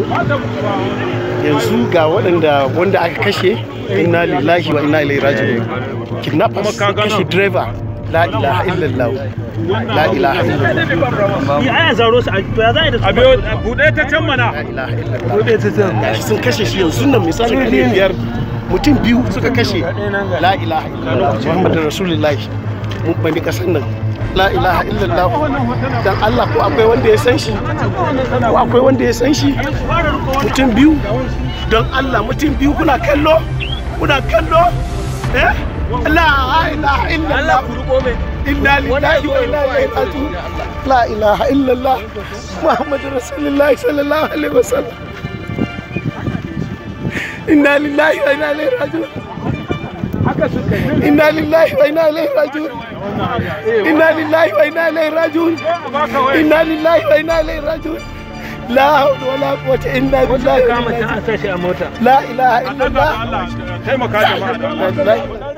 yanzu ga waɗanda wanda aka kashe inna lillahi wa inna ilaihi raji'un kidnappers sun kashe driver la ilaha illallah la ilaha illallah Yi aya zaro su a to ya za a yi da su. Abiyo buɗe ta can mana. la ilaha illallah gashi sun kashe shi yanzu nan misalin kare biyar mutum biyu suka kashe la ilaha illallah muhammadu rasulullahi mun bani kasan nan la ilaha illallah dan Allah ko akwai wanda ya san shi ko akwai wanda ya san shi mutum biyu don Allah mutum biyu kuna kallo kuna kallo eh la ilaha illallah inna lillahi wa inna ilaihi raji'un la ilaha illallah muhammadu rasulullahi sallallahu alaihi wasallam inna lillahi wa inna ilaihi raji'un inna lillahi wa inna ilaihi raji'un inna lillahi wa inna ilaihi raji'un inna lillahi wa inna ilaihi raji'un la hawla wala quwwata illa billahi Kama ta a sashi a mota. la ilaha illallah Taimaka jama'a. la